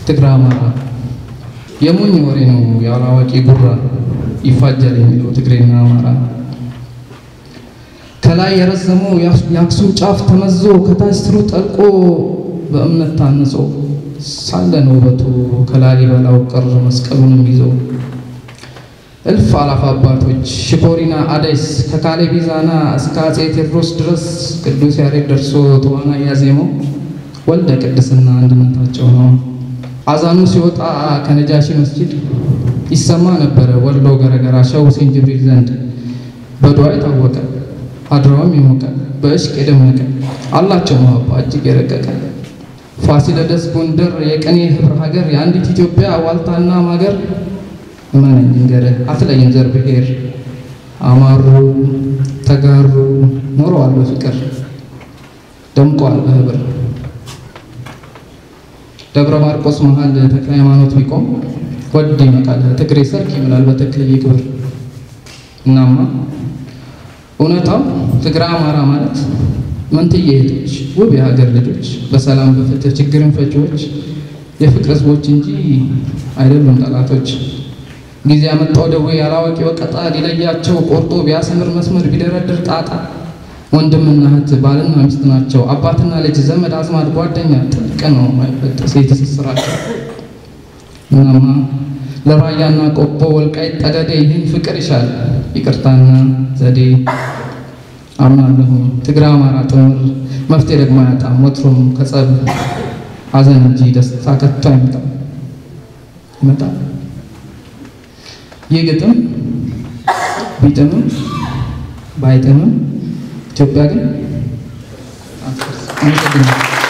ትግራ አማራ የሞኝ ወሬ ነው ያላዋቂ ጉራ ይፋጃል የሚለው ትግሬና አማራ ከላይ የረዘመው የአክሱም ጫፍ ተመዞ ከታች ስሩ ጠልቆ በእምነት ታንጾ ሳለ ነው ውበቱ ከላሊበላው ቅር መስቀሉንም ይዞ እልፍ አላፍ አባቶች ሽኮሪና አደይስ ከካሌብ ቢዛና እስከ አፄ ቴዎድሮስ ድረስ ቅዱስ ያሬድ ደርሶ ተዋና እያዜመው ወልደ ቅድስና አንድነታቸው ነው። አዛኑ ሲወጣ ከነጃሺ መስጂድ ይሰማ ነበረ ወሎ ገረገራ ሸህ ሁሴን ጅብሪል ዘንድ በዱዓ የታወቀ አድራውም የሞቀ በእሽቅ የደመቀ አላቸው መሀባ እጅግ የረቀቀ ፋሲለደስ ጎንደር የቅኔ ህብረ ሀገር የአንዲት ኢትዮጵያ ዋልታና ማገር እመነኝ እንገርህ አትለይም ዘር ብሔር አማሩ ተጋሩ ኖረዋል በፍቅር ደምቀዋል በህብር ደብረ ማርቆስ መሃል ተክለ ሃይማኖት ቢቆም ወድ ይመቃል ትግሬ ሰርክ ይምላል በተክልዬ ክብር እናማ እውነታው ትግራ አማራ ማለት መንትዬ እህቶች ውብ የሀገር ልጆች በሰላም በፍትህ ችግርን ፈቺዎች የፍቅር ህዝቦች እንጂ አይደሉም ጠላቶች። ጊዜ ያመጣው ደዌ ያላዋቂ ወቀጣ ሊለያቸው ቆርጦ ቢያሰምር መስመር ቢደረድር ጣጣ ወንድምና እህት ባልና ሚስት ናቸው። አባትና ልጅ ዘመድ አዝማድ ጓደኛ ጥልቅ ነው የማይበጠስ የትስስራቸው። እናማ ለራያና ቆቦ ወልቃይት ጠገዴ ይህን ፍቅር ይሻል ይቅርታና ዘዴ አምናለሁ ትግራ አማራ ጥምር መፍትሄ ደግሞ አያጣም ወትሮም ከጸብ ሐዘን እንጂ ደስታ ከቶ አይመጣም ይመጣል። ይህ ግጥም ቢጥምም ባይጥምም ኢትዮጵያ ግን አመሰግናለሁ።